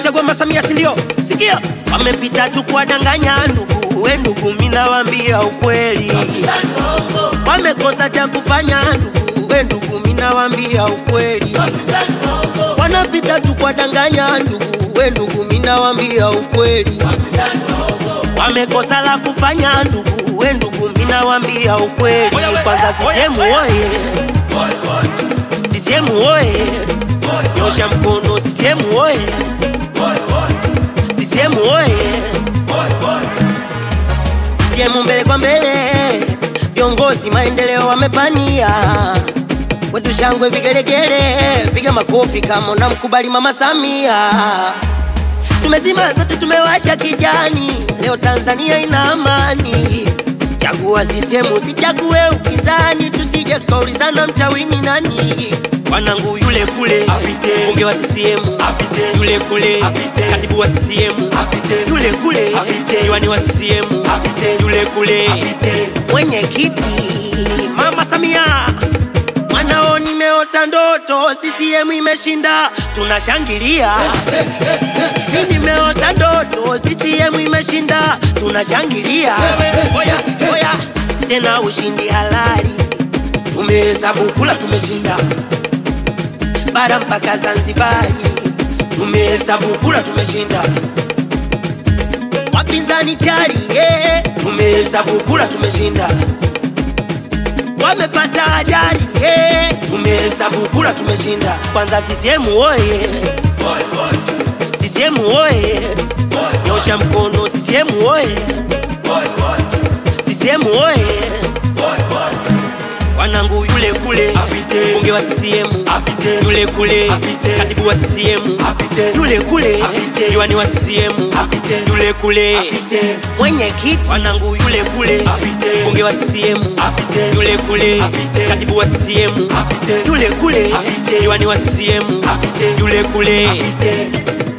kumchagua Mama Samia, si ndio? Sikia, wamepita tu kuwadanganya ndugu, we ndugu, mimi nawaambia ukweli, wamekosa cha kufanya ndugu, we ndugu, mimi nawaambia ukweli, wanapita tu kuwadanganya ndugu, we ndugu, mimi nawaambia ukweli, wamekosa la kufanya ndugu, we ndugu, mimi nawaambia ukweli. Kwanza CCM oye, CCM oye, nyosha mkono CCM oye, CCM oye, CCM mbele kwa mbele, viongozi maendeleo wamepania kwetu shangwe vigelegele, piga makofi kama unamkubali Mama Samia. Tumezima zote, tumewasha kijani, leo Tanzania ina amani. Chagua CCM, usichague upinzani, tusije tukaulizana mchawini nani. Wanangu yule kule Apite. bunge wa CCM Apite. yule kule Apite. katibu wa CCM Apite. yule kule Apite. diwani wa CCM Apite. yule kule Apite. mwenyekiti Mama Samia mwanao, nimeota ndoto, CCM imeshinda, tunashangilia. Mimi nimeota ndoto, CCM imeshinda, tunashangilia. Oya, oya, tena ushindi halali, tumehesabu kula, tumeshinda bara mpaka Zanzibari, tumehesabu kula, tumeshinda wapinzani chali, yeah. tumehesabu kula, tumeshinda wamepata ajali yeah. tumehesabu kula, tumeshinda. Kwanza CCM oye, CCM oye, nyosha mkono CCM oye, CCM oye, wanangu yule kule Apite. bunge wa CCM Apite. yule kule Apite. katibu wa CCM Apite. yule kule Apite. diwani wa CCM Apite. yule kule Apite. mwenyekiti wanangu yule kule Apite. bunge wa CCM Apite. yule kule Apite. katibu wa CCM Apite. yule kule Apite. diwani wa CCM Apite. yule kule Apite.